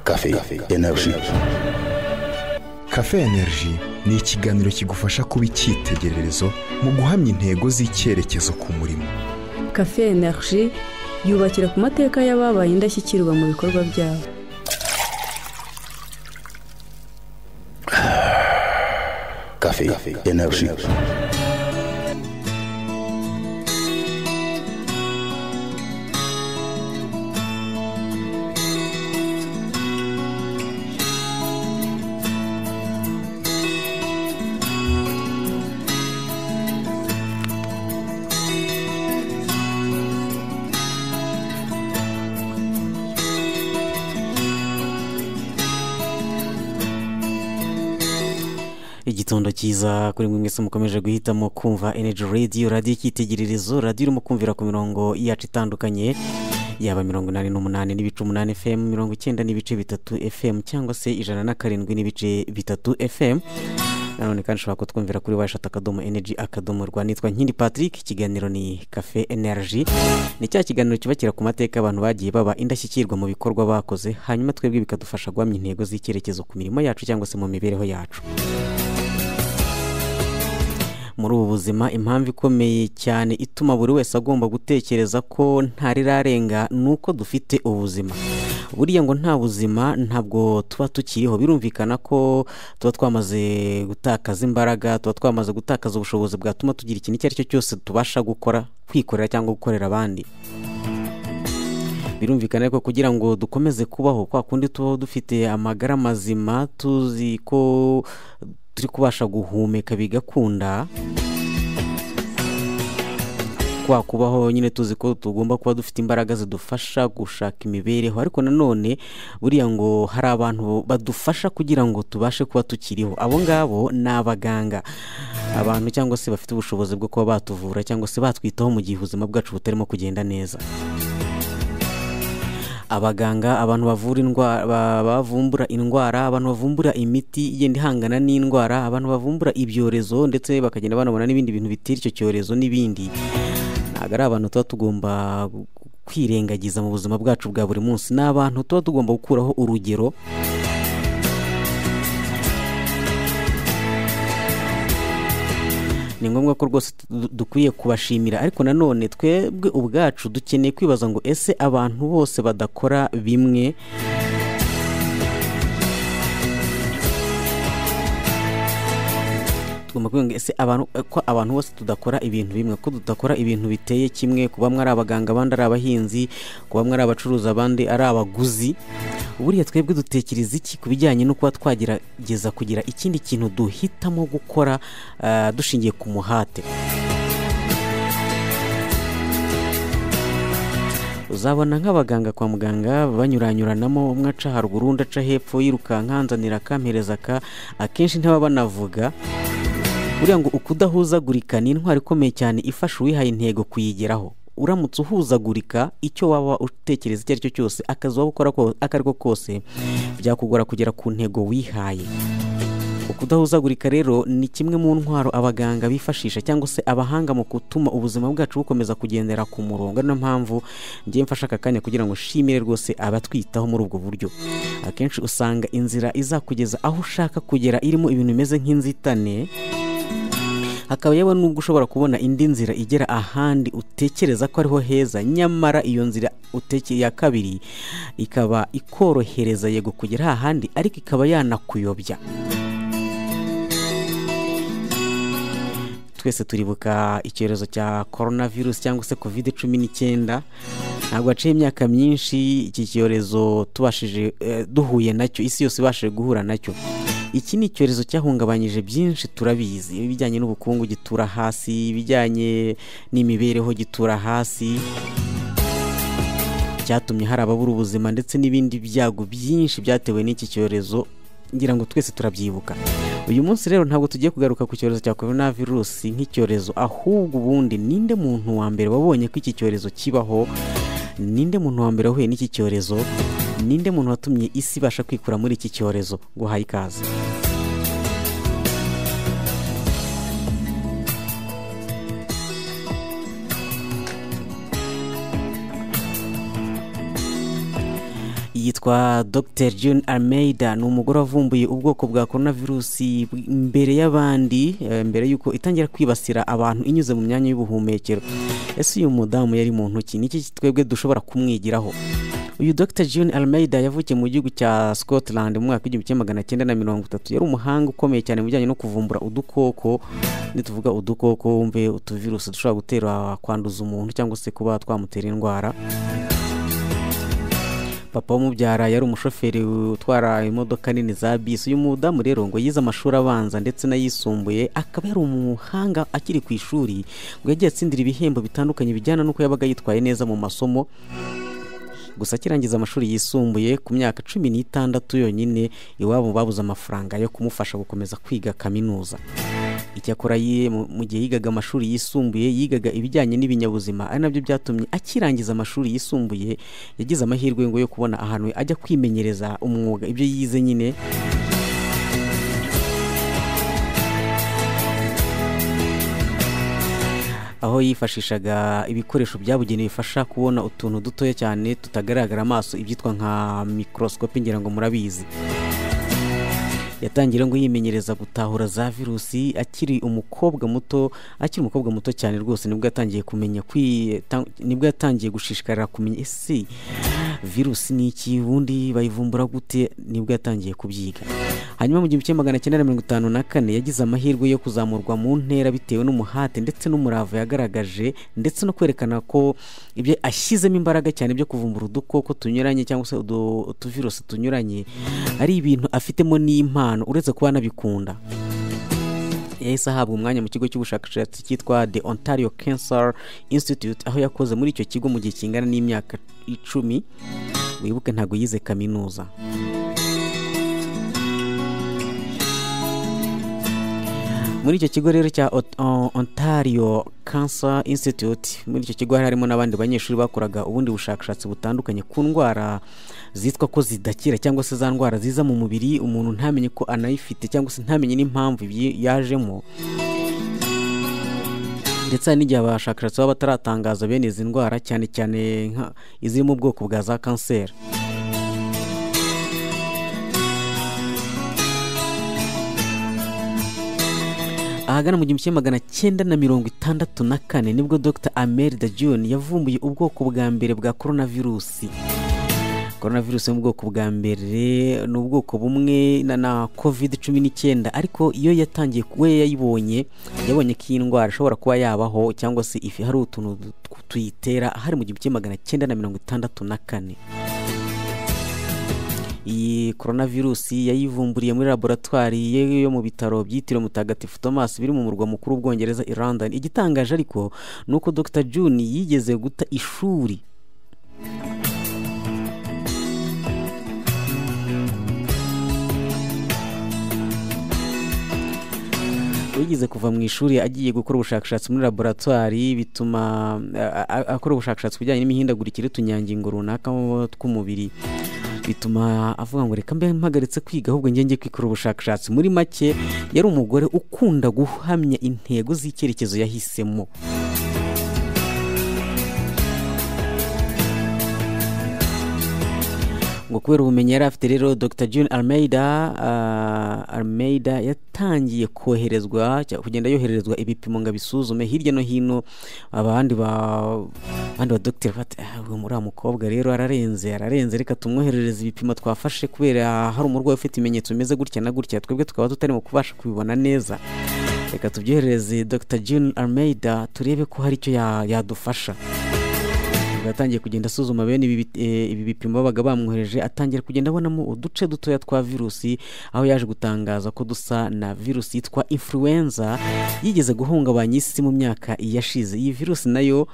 Café, Energy. Cafe Energy ni ikiganiro kigufasha kuba icyitegererezo mu guhamya intego z'icyerekezo ku murimo cafe energy yubakira ku mateka y'ababaye indashyikirwa mu bikorwa byabo Café, Energy. igitondo cyiza kuri mwe mwese mukomeje guhitamo kumva energy radio radiyo icyitegererezo radiyo irimo kumvira ku mirongo yacu itandukanye yaba mirongo inani n'umunani n'ibice umunani fm mirongo icyenda n'ibice bitatu fm cyangwa se ijana na karindwi n'ibice bitatu fm nanone kandi ushobora kutwumvira kuri washata akadomo energy akadomo rwa nitwa nkindi patrick ikiganiro ni cafe energy ni cya kiganiro cyubakira ku mateka abantu bagiye baba indashyikirwa mu bikorwa bakoze hanyuma twebwe bikadufasha guhamya intego z'icyerekezo ku mirimo yacu cyangwa se mu mibereho yacu muri ubu buzima impamvu ikomeye cyane ituma buri wese agomba gutekereza ko ntarirarenga ni uko dufite ubuzima buriya ngo nta buzima ntabwo tuba tukiriho birumvikana ko tuba twamaze gutakaza imbaraga tuba twamaze gutakaza ubushobozi bwatuma tugira ikintu icyo ari cyo cyose tubasha gukora kwikorera cyangwa gukorera abandi birumvikana ariko kugira ngo dukomeze kubaho kwa kundi tubaho dufite amagara mazima tuzi ko turi kubasha guhumeka bigakunda kwa kubaho nyine tuzi ko tugomba kuba dufite imbaraga zidufasha gushaka imibereho ariko nanone buriya ngo hari abantu badufasha kugira ngo tubashe kuba tukiriho abo ngabo ni abaganga abantu cyangwa se bafite ubushobozi bwo kuba batuvura cyangwa se batwitaho mu gihe ubuzima bwacu butarimo kugenda neza abaganga abantu bavura indwara bavumbura indwara abantu bavumbura imiti igenda ihangana n'indwara abantu bavumbura ibyorezo ndetse bakagenda banabona n'ibindi bintu bitera icyo cyorezo n'ibindi ntabwo ari abantu tuba tugomba kwirengagiza mu buzima bwacu bwa buri munsi ni abantu tuba tugomba gukuraho urugero ni ngombwa ko rwose dukwiye kubashimira ariko nanone twebwe ubwacu dukeneye kwibaza ngo ese abantu bose badakora bimwe tugomba kuvuga ngo ese ko abantu bose tudakora ibintu bimwe ko tudakora ibintu biteye kimwe kuba ari abaganga abandi ari abahinzi kuba ari abacuruzi abandi ari abaguzi buriya twebwe dutekereza iki ku bijyanye no kuba twagerageza kugira ikindi kintu duhitamo gukora dushingiye ku muhate uzabona nk'abaganga kwa muganga banyuranyuranamo umwe aca haruguru undi aca hepfo yirukanka nzanira akampereza aka akenshi ntibaba banavuga buriya ngo ukudahuzagurika ni intwaro ikomeye cyane ifasha uwihaye intego kuyigeraho uramutse uhuzagurika icyo waba utekereza icyo ari cyo cyose akazi waba ukora ako ari ko kose byakugora kugera ku ntego wihaye ukudahuzagurika rero ni kimwe mu ntwaro abaganga bifashisha cyangwa se abahanga mu gutuma ubuzima bwacu bukomeza kugendera ku murongo niyo mpamvu ngiye mfashe aka kanya kugira ngo nshimire rwose abatwitaho muri ubwo buryo akenshi usanga inzira izakugeza aho ushaka kugera irimo ibintu bimeze nk'inzitane hakaba yewe n'ubwo ushobora kubona indi nzira igera ahandi utekereza ko ariho heza nyamara iyo nzira utekeye ya kabiri ikaba ikorohereza yego kugera ahandi ariko ikaba yanakuyobya twese turibuka icyorezo cya korona virusi cyangwa se kovide cumi n'icyenda ntabwo haciye imyaka myinshi iki cyorezo tubashije duhuye nacyo isi yose ibashije guhura nacyo iki ni icyorezo cyahungabanyije byinshi turabizi ibijyanye n'ubukungu gitura hasi ibijyanye n'imibereho gitura hasi cyatumye hari ababura ubuzima ndetse n'ibindi byago byinshi byatewe n'iki cyorezo ngira ngo twese turabyibuka uyu munsi rero ntabwo tugiye kugaruka ku cyorezo cya korona virusi nk'icyorezo ahubwo ubundi ninde muntu wa mbere wabonye ko iki cyorezo kibaho ninde muntu wa mbere wahuye n'iki cyorezo ninde muntu watumye isi ibasha kwikura muri iki cyorezo guhaye ikaze yitwa Dr June Almeida ni umugore wavumbuye ubwoko bwa korona virusi mbere y'abandi eh, mbere y'uko itangira kwibasira abantu inyuze mu myanya y'ubuhumekero ese uyu mudamu yari muntu ki ni iki twebwe dushobora kumwigiraho uyu Dr June Almeida yavukiye mu gihugu cya Scotland mu mwaka w'igihumbi kimwe magana cyenda na mirongo itatu yari umuhanga ukomeye cyane mu bijyanye no kuvumbura udukoko nituvuga udukoko wumve utuvirusi dushobora gutera kwanduza umuntu cyangwa se kuba twamutera indwara papa w'umubyara yari umushoferi utwara imodoka nini za bisi uyu mudamu rero ngo yize amashuri abanza ndetse n'ayisumbuye akaba yari umuhanga akiri ku ishuri ngo yagiye atsindira ibihembo bitandukanye bijyana n'uko yabaga yitwaye neza mu masomo gusa akirangiza amashuri yisumbuye ku myaka cumi n'itandatu yonyine iwabo babuze amafaranga yo kumufasha gukomeza kwiga kaminuza icyakora ye mu mu gihe yigaga amashuri yisumbuye yigaga ibijyanye n'ibinyabuzima ari nabyo byatumye akirangiza amashuri yisumbuye yagize amahirwe ngo yo kubona ahantu ajya kwimenyereza umwuga ibyo yize nyine aho yifashishaga ibikoresho byabugenewe bifasha kubona utuntu dutoya cyane tutagaragara amaso ibyitwa nka mikorosikopi ngira ngo murabizi yatangira ngo yimenyereza gutahura za virusi akiri umukobwa muto akiri umukobwa muto cyane rwose nibwo yatangiye kumenya kwi- ta- nibwo yatangiye gushishikarira kumenya ese virusi ni iki ubundi bayivumbura gute nibwo yatangiye kubyiga hanyuma mu gihumbi kimwe magana cyenda na mirongo itanu na kane yagize amahirwe yo kuzamurwa mu ntera bitewe n'umuhate ndetse n'umurava yagaragaje ndetse no kwerekana ko ibyo ashyizemo imbaraga cyane byo kuvumbura udukoko tunyuranye cyangwa se udu- utuvirusi tunyuranye ari ibintu afitemo n'impano uretse kuba anabikunda yahise ahabwa umwanya mu kigo cy'ubushakashatsi cyitwa the ontario cancer institute aho yakoze muri icyo kigo mu gihe kingana n'imyaka icumi wibuke ntabwo yize kaminuza muri icyo kigo rero cya Ot- O- ontario cancer institute muri icyo kigo hari harimo n'abandi banyeshuri bakoraga ubundi bushakashatsi butandukanye ku ndwara zitwa ko zidakira cyangwa se za ndwara ziza mu mubiri umuntu ntamenye ko anayifite cyangwa se ntamenye n'impamvu ibyi- yajemo ndetse hari n'igihe abashakashatsi baba bataratangaza bene izi ndwara cyane cyane nka iziri mu bwoko bwa za kanseri ahagana mu gihumbi kimwe magana cyenda na mirongo itandatu na kane nibwo dr amerida john yavumbuye ubwoko bwa mbere bwa coronavirusi coronavirus yo mu bwoko bwa mbere ni ubwoko bumwe na, na covid cumi n'icyenda ariko iyo yatangiye ku- we yayibonye yabonye ko iyi ndwara ishobora kuba yabaho cyangwa se ifi hari utuntu tu- tuyitera hari mu gihumbi kimwe magana cyenda na mirongo itandatu na kane iyi coronavirusi yayivumburiye muri laboratwari ye yo mu bitaro byitiriwe mutagatifu thomas biri mu murwa mukuru w'ubwongereza i london igitangaje ariko ni uko dr june yigeze guta ishuri wigeze kuva mu ishuri agiye gukora ubushakashatsi muri laboratwari bituma a- a- akora ubushakashatsi ku bijyanye n'imihindagurikire y'utunyangingo runaka mu- tw'umubiri bituma avuga ngo reka mbe mpagaritse kwiga ahubwo njye njye kwikora ubushakashatsi muri make yari umugore ukunda guhamya intego z'icyerekezo yahisemo ngo kubera ubumenyi yari afite rero dr june almeida ah, almeida yatangiye koherezwa cya- kugenda yohererezwa ibipimo ngo abisuzume hirya no hino abandi ba abandi ba dr bati "Ah, uyu muri mukobwa rero ararenze ararenze reka tumwoherereze ibipimo twafashe kubera hari umurwayi ufite ibimenyetso bimeze gutya na gutya twebwe tukaba tutarimo kubasha kubibona neza reka tubyoherereze dr june almeida turebe ko hari icyo ya- yadufasha ubwo yatangiye kugenda asuzuma bene ibi bit- eh, ibi bipimo babaga bamwohereje atangira kugenda abonamo uduce dutoya twa virusi aho yaje gutangaza ko dusa na virusi yitwa influenza yigeze guhungabanya isi mu myaka yashize iyi virusi nayo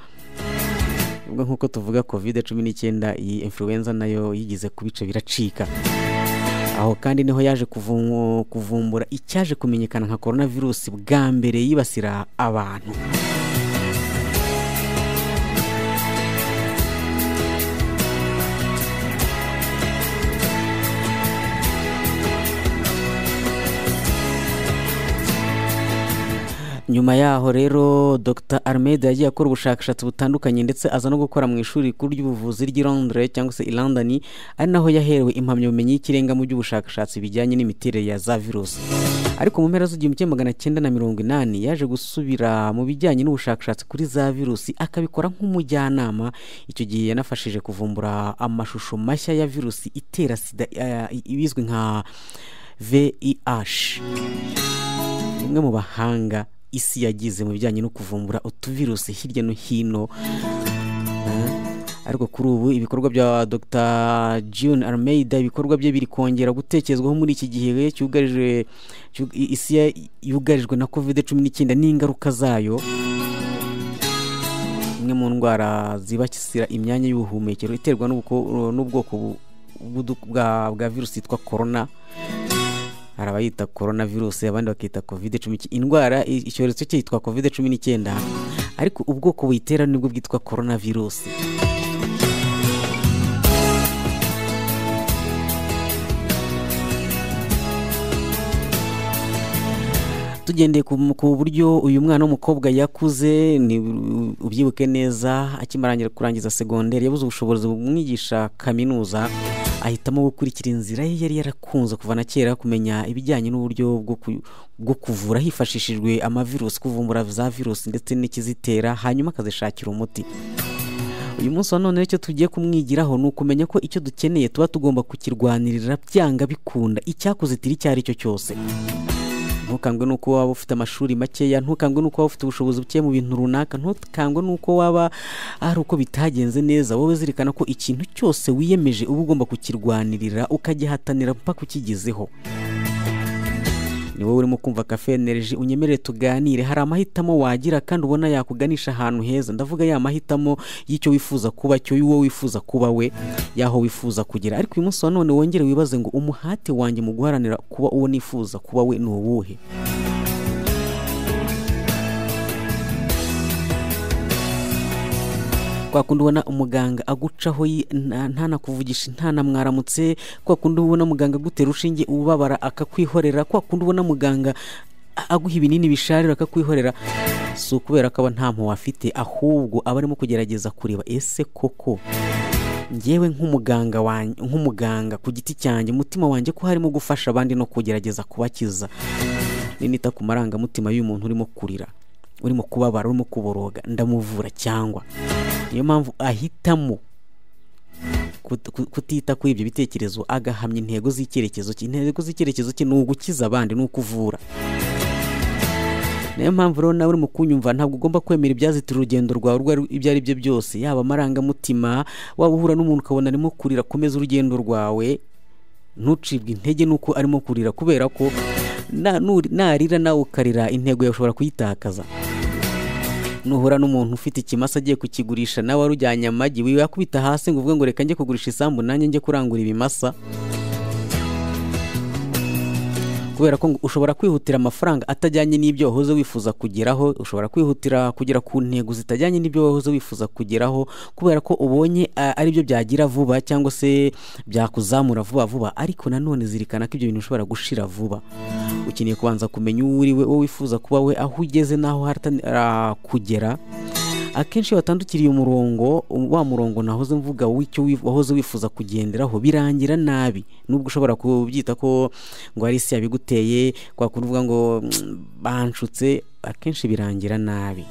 ubwo nk'uko tuvuga covid cumi n'icyenda iyi influenza nayo yigeze ku bice biracika aho kandi niho yaje kuvu- kuvumbura icyaje kumenyekana nka coronavirus bwa mbere yibasira abantu nyuma yaho rero dr armede yagiye akora ubushakashatsi butandukanye ndetse aza no gukora mu ishuri rikuru ry'ubuvuzi ry'i londres cyangwa se i london ari naho yaherewe impamyabumenyi y'ikirenga mu by'ubushakashatsi bijyanye n'imiterere ya za virusi ariko mu mpera z'igihumbi kimwe magana cyenda na mirongo inani yaje gusubira mu bijyanye n'ubushakashatsi kuri za virusi akabikora nk'umujyanama icyo gihe yanafashije kuvumbura amashusho mashya ya virusi itera sida eh, ibizwi nka vih umwe mu bahanga isi yagize mu bijyanye no kuvumbura utuvirusi hirya no hino ariko kuri ubu ibikorwa bya dr june armeida ibikorwa bye biri kongera gutekerezwaho muri iki gihe cyugarije cyu- i- isi ya- yugarijwe na covid cumi n'icyenda n'ingaruka zayo imwe mu ndwara zibakisira imyanya y'ubuhumekero iterwa n'ubuko- n'ubwoko bu- bw'udu- bwa bwa virusi yitwa korona hari abayita korona virusi abandi bakita covid cumi indwara i- icyorezo cyitwa covid cumi n'icyenda ariko ubwoko buyitera nibwo bwitwa korona virusi tugendeye ku ku buryo uyu mwana w'umukobwa yakuze ni ubyibuke neza akimarangira kurangiza segonderi yabuze ubushobozi bumwigisha kaminuza ahitamo gukurikira inzira ye yari yarakunze kuva na kera kumenya ibijyanye n'uburyo bwo ku- bwo kuvura hifashishijwe amavirusi kuvumbura za virusi ndetse n'ikizitera hanyuma akazishakira umuti uyu munsi wa none icyo tugiye kumwigiraho ni ukumenya ko icyo dukeneye tuba tugomba kukirwanirira byanga bikunda icyakuzitira icyo ari cyo cyose ntukangwe nuko waba ufite amashuri makeya ntukangwe nuko waba ufite ubushobozi buke mu bintu runaka ntukangwe nuko waba ari uko bitagenze neza wowe zirikana ko ikintu cyose wiyemeje uba ugomba kukirwanirira ukagihatanira mpaka ukigezeho ni wowe urimo kumva kafe energy unyemerere tuganire hari amahitamo wagira kandi ubona yakuganisha ahantu heza ndavuga ya mahitamo y'icyo wifuza kuba cyo y'uwo wifuza kuba we y'aho wifuza kugera ariko uyu munsi wa none wongere wibaze ngo umuhate wanjye mu guharanira kuba uwo nifuza kuba we ni uwuhe kwa kundi ubona umuganga agucaho yi- nta nta nakuvugisha nta na mwaramutse kwa kundi ubona muganga agutera urushinge ubabara akakwihorera kwa kundi ubona muganga a- aguha ibinini bisharira akakwihorera si ukubera ko aba nta mpuhwe afite ahubwo aba arimo kugerageza kureba ese koko ngewe nk'umuganga wan- nk'umuganga ku giti cyanjye umutima wanjye ko harimo gufasha abandi no kugerageza kubakiza ninita ku marangamutima y'umuntu urimo kurira urimo kubabara urimo kuboroga ndamuvura cyangwa niyo mpamvu ahitamo kut- ku- kutita kuri ibyo bitekerezo agahamya intego z'icyerekezo cye intego z'icyerekezo cye ni ugukiza abandi ni ukuvura niyo mpamvu rero nawe urimo kunyumva ntabwo ugomba kwemera ibyazitira urugendo rwawe urwo ari- ibyo ari byo byose yaba amarangamutima waba uhura n'umuntu ukabona arimo kurira komeza urugendo rwawe ntucibwe intege nuko arimo kurira kubera ko na- nuri- narira nawe ukarira intego yawe ushobora kuyitakaza nuhura n'umuntu ufite ikimasa agiye kukigurisha nawe warujyanye amagi yakubita hasi ngo uvuge ngo reka njye kugurisha isambu nanjye njye kurangura ibimasa kubera ko ngo ushobora kwihutira amafaranga atajyanye n'ibyo wahoze wifuza kugeraho ushobora kwihutira kugera ku ntego zitajyanye n'ibyo wahoze wifuza kugeraho kubera ko ubonye a- aribyo byagira vuba cyangwa se byakuzamura vuba vuba ariko nanone zirikana ko ibyo bintu ushobora gushira vuba ukeneye kubanza kumenya uwo uri we uwo wifuza kuba we aho ugeze n'aho uhatanira kugera akenshi iyo watandukiriye umurongo um- wa murongo nahoze mvuga w'icyo wi- wahoze wifuza kugenderaho birangira nabi nubwo ushobora kubyita ko ngo hari isi yabiguteye kwa kundi uvuga ngo "Mm, banshutse akenshi birangira nabi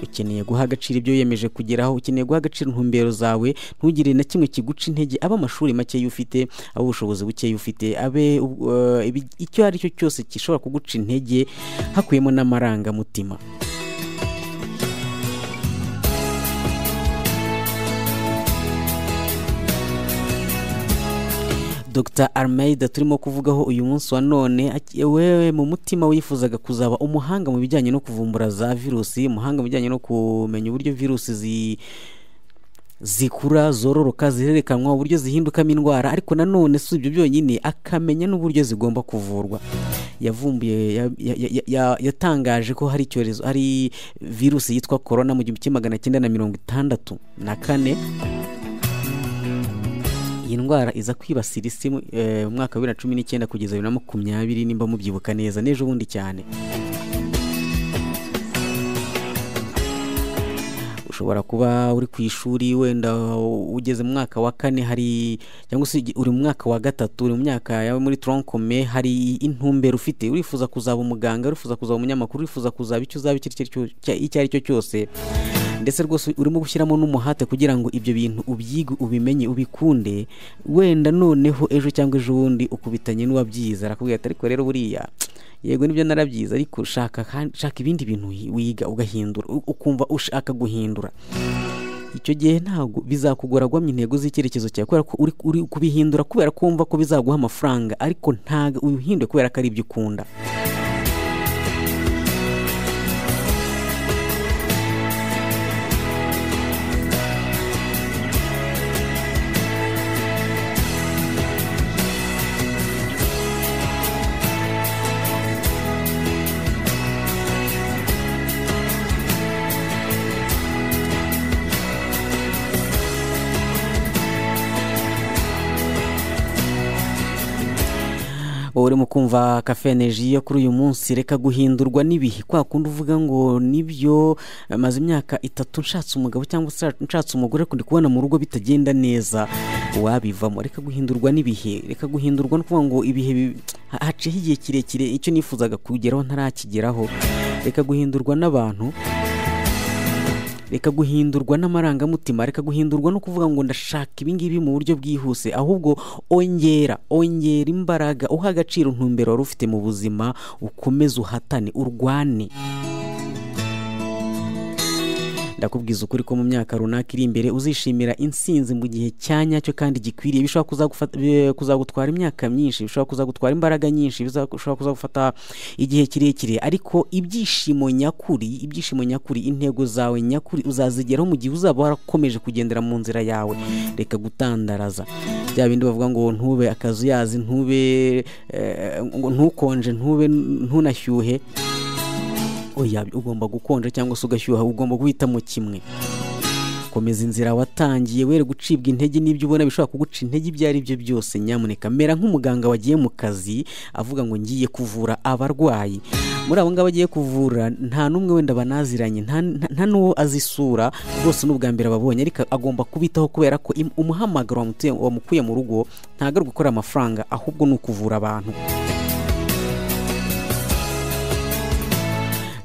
ukeneye guha agaciro ibyo wiyemeje kugeraho ukeneye guha agaciro intumbero zawe ntugire na kimwe kiguca intege abe amashuri makeya ufite abe ubushobozi bukeya ufite abe u- eh, ibi- icyo ari cyo cyose gishobora kuguca intege hakubiyemo n'amarangamutima dr armeida turimo kuvugaho uyu munsi wa none aki- wewe mu mutima wifuzaga kuzaba umuhanga mu bijyanye no kuvumbura za virusi umuhanga mu bijyanye no kumenya uburyo virusi zi zikura zororoka zirerekanwa uburyo zihindukamo indwara ariko nanone si ibyo byonyine akamenya n'uburyo zigomba kuvurwa yavumbuye ya- ya- ya- ya- yatangaje ko hari icyorezo hari virusi yitwa korona mu gihumbi kimwe magana cyenda na mirongo itandatu na kane iyi ndwara iza kwibasira isi mu eh, mu mwaka wa bibiri na cumi n'icyenda kugeza bibiri na makumyabiri nimba mubyibuka neza n'ejo bundi cyane ushobora kuba uri ku ishuri wenda ugeze mu mwaka wa kane hari cyangwa se uri mu mwaka wa gatatu uri mu myaka yawe muri tronkome hari intumbero ufite urifuza kuzaba umuganga urifuza kuzaba umunyamakuru urifuza kuzaba icyo uzaba icyo ari cyo cya- icyo ari cyo cyose ndetse rwose urimo gushyiramo n'umuhate kugira ngo ibyo bintu ubyige ubimenye ubikunde wenda noneho ejo cyangwa ejo bundi ukubitanye n'uwabyize arakubwira ati ariko rero buriya yego nibyo narabyize ariko shaka kandi- shaka ibindi bintu wi- wiga ugahindura u- ukumva ushaka guhindura icyo gihe ntabwo bizakugora guhamya intego z'icyerekezo cyawe kubera ko uri, uri kubihindura kubera ko wumva ko bizaguha amafaranga ariko ntabwo ubihindure kubera ko ari ibyo ukunda wowe urimo kumva kafe energy yo kuri uyu munsi reka guhindurwa n'ibihe kwa kundi uvuga ngo nibyo maze imyaka itatu nshatse umugabo cyangwa se nshatse umugore ariko ndi kubona mu rugo bitagenda neza wabivamo reka guhindurwa n'ibihe reka guhindurwa no kuvuga ngo ibihe bi- ha- haciyeho igihe kirekire icyo nifuzaga kugeraho ntarakigeraho reka guhindurwa n'abantu reka guhindurwa n'amarangamutima reka guhindurwa no kuvuga ngo ndashaka ibingibi mu buryo bwihuse ahubwo ongera ongera imbaraga uha agaciro intumbero wari ufite mu buzima ukomeze uhatane urwane ndakubwiza ukuri ko mu myaka runaka iri imbere uzishimira insinzi mu gihe cya nyacyo kandi gikwiriye bishobora kuzagufata- bi- kuzagutwara imyaka myinshi bishobora kuzagutwara imbaraga nyinshi biza- bishobora kuzagufata igihe kirekire ariko ibyishimo nyakuri ibyishimo nyakuri intego zawe nyakuri uzazigeraho mu gihe uzaba warakomeje kugendera mu nzira yawe reka gutandaraza bya bindi bavuga ngo ntube akazuyazi ntube eh, ngo ntukonje ntube ntunashyuhe oya ugomba gukonja cyangwa se ugashyuha ugomba guhitamo kimwe komeza inzira watangiye were gucibwa intege n'ibyo ubona bishobora kuguca intege ibyo ari byo byose nyamuneka mera nk'umuganga wagiye mu kazi avuga ngo ngiye kuvura abarwayi muri abo ngabo agiye kuvura nta n'umwe wenda banaziranye nta- nta nta n'uwo azi isura rwose ni ubwa mbere ababonye ariko agomba kubitaho kubera ko im- umuhamagaro wamutuye- wamukuye mu rugo ntabwo ari gukora amafaranga ahubwo ni ukuvura abantu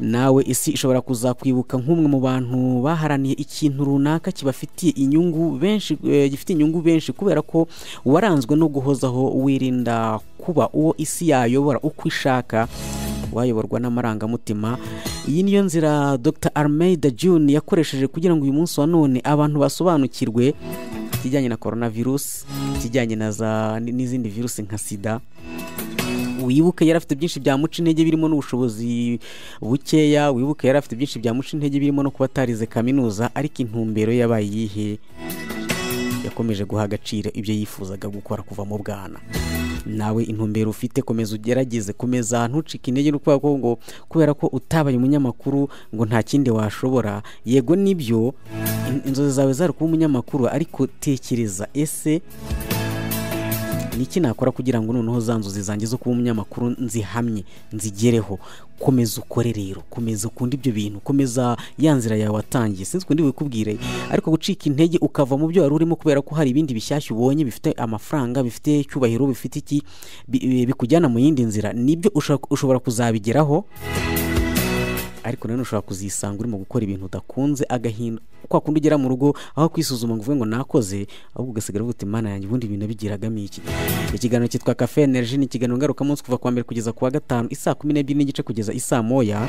nawe isi ishobora kuzakwibuka nk'umwe mu bantu baharaniye ikintu runaka kibafitiye inyungu benshi eh, gifitiye inyungu benshi kubera ko waranzwe no guhozaho wirinda kuba uwo isi yayobora uko ishaka wayoborwa n'amarangamutima iyi niyo nzira dr armeida june yakoresheje kugira ngo uyu munsi wa none abantu basobanukirwe ikijyanye na coronavirus ikijyanye na za n'izindi virusi nka sida wibuke yari afite byinshi byamuca intege birimo n'ubushobozi bukeya wibuke yari afite byinshi byamuca intege birimo no kuba atarize kaminuza ariko intumbero ye yabaye iyihe yakomeje guha agaciro ibyo yifuzaga gukora kuva mu bwana nawe intumbero ufite komeza ugerageze komeza ntucike intege no kuvuga ko ngo kubera ko utabaye umunyamakuru ngo nta kindi washobora yego nibyo in- inzozi zawe zari kuba umunyamakuru ariko tekereza ese ni iki nakora kugira ngo noneho za nzozi zanjye zo kuba umunyamakuru nzihamye nzigereho komeza ukore rero komeza ukunde ibyo bintu komeza ya nzira yawe watangiye sinzi ukunde bikubwire ariko gucika intege ukava mu byo wari urimo kubera ko hari ibindi bishyashya ubonye bifite amafaranga bifite icyubahiro bifite iki bi- bi- bikujyana mu yindi nzira nibyo ushobora- ushobora kuzabigeraho ariko nanone ushobora kuzisanga urimo gukora ibintu udakunze agahinda kwa kundi ugera mu rugo aho kwisuzuma ngo uvuge ngo nakoze ahubwo ugasigara uvuga uti mana yanjye ubundi ibintu nabigiragamo iki ikiganiro cyitwa kafe energy ni ikiganiro ngarukamunsi kuva kuwa mbere kugeza ku wa gatanu isaa kumi n'ebyiri n'igice kugeza isaa moya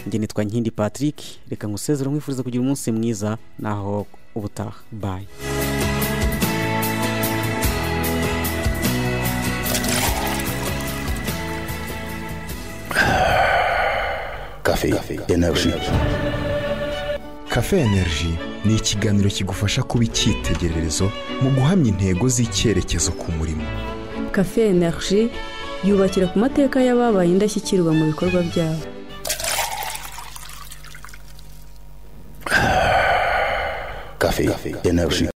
njye nitwa nkindi patrick reka nkusezere nkwifuriza kugira umunsi mwiza naho ubutaha bayi Café Énergie. Cafe Energy ni ikiganiro kigufasha kuba icyitegererezo mu guhamya intego z'icyerekezo ku murimo. kafe energy yubakira ku mateka y'ababaye indashyikirwa mu bikorwa byabo Café Énergie.